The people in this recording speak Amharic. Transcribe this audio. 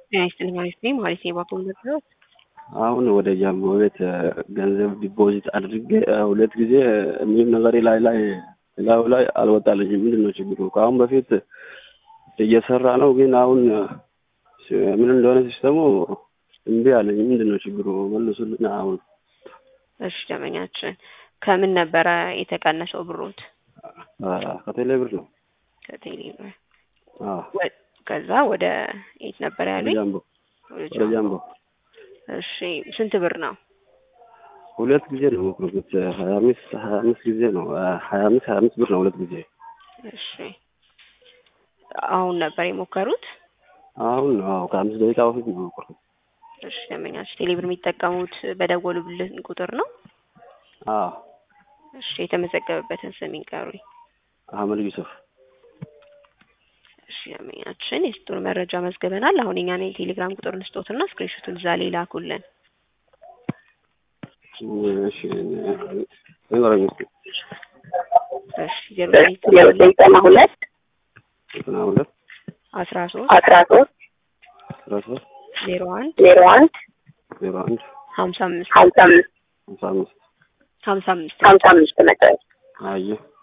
ጤና ይስጥልኝ ማለት ነኝ ማለት ነው የባንክ መረጃዎች አሁን ወደ ጃምቦ ቤት ገንዘብ ዲፖዚት አድርጌ ሁለት ጊዜ ምንም ነገር ላይ ላይ ላዩ ላይ አልወጣልኝም። ምንድን ነው ችግሩ? ከአሁን በፊት እየሰራ ነው፣ ግን አሁን ምን እንደሆነ ሲስተሙ እምቢ አለኝ። ምንድን ነው ችግሩ? መልሱልን። አሁን እሺ፣ ደመኛችን ከምን ነበረ የተቀነሰው ብሮት? ከቴሌ ብር ነው። ከቴሌ ብር አዎ፣ ከዛ ወደ የት ነበር ወደ ያሉኝ? ጃምቦ ወደ ጃምቦ እሺ፣ ስንት ብር ነው? ሁለት ጊዜ ነው ሞክሩት። ሀያ አምስት ሀያ አምስት ጊዜ ነው ሀያ አምስት ሀያ አምስት ብር ነው ሁለት ጊዜ። እሺ፣ አሁን ነበር የሞከሩት? አሁን ነው አዎ፣ ከአምስት ደቂቃ በፊት ነው ሞክሩት። እሺ፣ ደመኛችን ቴሌ ብር የሚጠቀሙት በደወሉብልን ቁጥር ነው? አዎ፣ እሺ፣ የተመዘገበበትን ስም ይንገሩኝ። አህመድ ዩሱፍ እሺ ደንበኛችን የስጡን መረጃ መዝግበናል። አሁን የኛን የቴሌግራም ቁጥር እንስጦትና ስክሪንሾቱን እዛ ላይ ላኩልን። እሺ ንገረኝ እስኪ። እሺ ዜሮ ዘጠና ሁለት ዘጠና ሁለት አስራ ሶስት አስራ ሶስት አስራ ሶስት ዜሮ አንድ ዜሮ አንድ ዜሮ አንድ ሀምሳ አምስት ሀምሳ አምስት ሀምሳ አምስት ሀምሳ አምስት ሀምሳ አምስት መጨረሻ አየህ